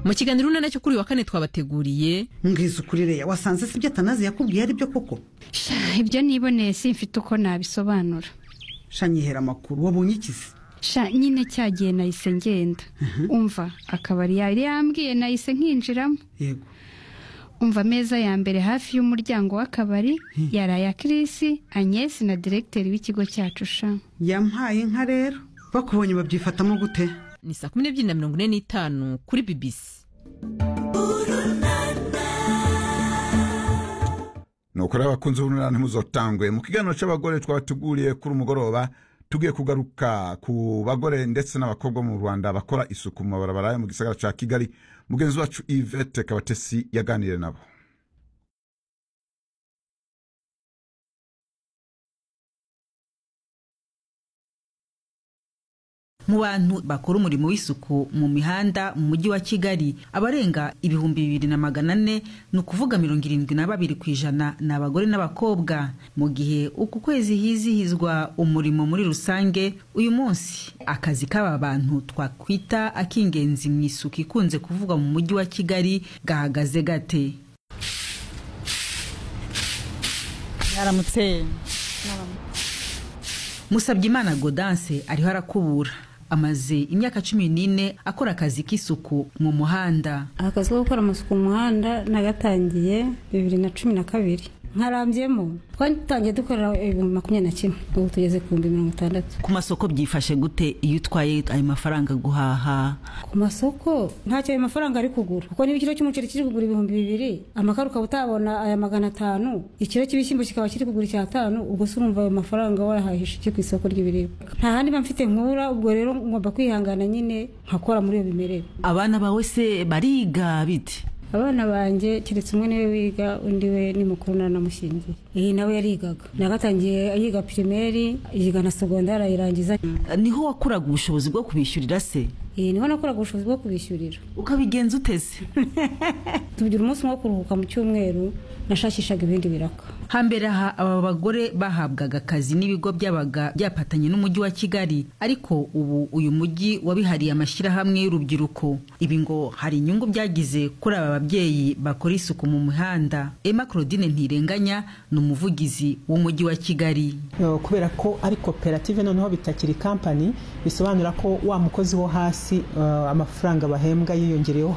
mu kiganiro urunana cyo kuri uyu wa kane twabateguriye mbwiza ukuri reya wasanze si ibyo atanazi yakubwiye ari byo koko Sha, ibyo niboneye simfite uko nabisobanura sha nyihera amakuru wabonye ikizi sha nyine cyagiye nahise ngenda umva akabari yari yambwiye nahise nkinjiramo yego umva ameza ya mbere hafi y'umuryango w'akabari yari aya kirisi agnesi na diregiteri w'ikigo cyacu sha yampaye inka rero bakubonye babyifatamo gute ni saa kumi n'ebyiri na mirongo ine n'itanu kuri bibisi nukora abakunzi b'urunana ntibuzotangwe mu kiganiro cy'abagore twabateguriye kuri umugoroba tugiye kugaruka ku bagore ndetse n'abakobwa bo mu rwanda bakora isuku mu mabarabara yo mu gisagara cya kigali mugenzi wacu yvette kabatesi yaganiriye nabo mu bantu bakora umurimo w'isuku mu mihanda mu mujyi wa kigali abarenga ibihumbi bibiri na magana ane ni ukuvuga mirongo irindwi na babiri ku ijana ni abagore n'abakobwa mu gihe uku kwezi hizihizwa umurimo muri rusange uyu munsi akazi k'aba bantu twakwita ak'ingenzi mu isuku ikunze kuvugwa mu mujyi wa kigali gahagaze gate mwaramutse Musabyimana Godanse ariho arakubura amaze imyaka cumi n'ine akora akazi k'isuku mu muhanda akazi ko gukora amasuku mu muhanda nagatangiye bibiri na cumi na kabiri nkarambyemo twatangiye dukorera ibihumbi makumyabiri na kimwe ubu tugeze ku bihumbi mirongo itandatu ku masoko byifashe gute iyo utwaye ayo mafaranga guhaha ku masoko ntacyo ayo mafaranga ari kugura kuko niba ikiro cy'umuceri kiri kugura ibihumbi bibiri amakara ukaba utabona aya magana atanu ikiro cy'ibishyimbo kikaba kiri kugura icyatanu ubwo se urumva ayo mafaranga wayahahisha iki ku isoko ry'ibiribwa nta handi mba mfite nkura ubwo rero ngomba kwihangana nyine nkakora muri iyo bimerere abana bawe se bariga bite abana banjye keretse umwe niwe wiga undi we ni mukuru naranamushyingiye iyi nawe yarigaga nagatangiye yiga pirimeri yiga na segondari ayirangiza niho wakuraga ubushobozi bwo kubishyurira se iyi niho nakoraga ubushobozi bwo kubishyurira ukabigenza uteze tugira umunsi umwe wo kuruhuka mu cyumweru nashakishaga ibindi biraka hambere aha aba bagore bahabwaga akazi n'ibigo byabaga byapatanye n'umujyi wa kigali ariko ubu uyu mujyi wabihariye amashyirahamwe y'urubyiruko ibi ngo hari inyungu byagize kuri aba babyeyi bakora isuku mu mihanda emma claudine ntirenganya ni umuvugizi w'umujyi wa kigali Uh, kubera ko ari koperative noneho bitakiri kampani bisobanura ko wa mukozi wo hasi uh, amafaranga bahembwa yiyongereyeho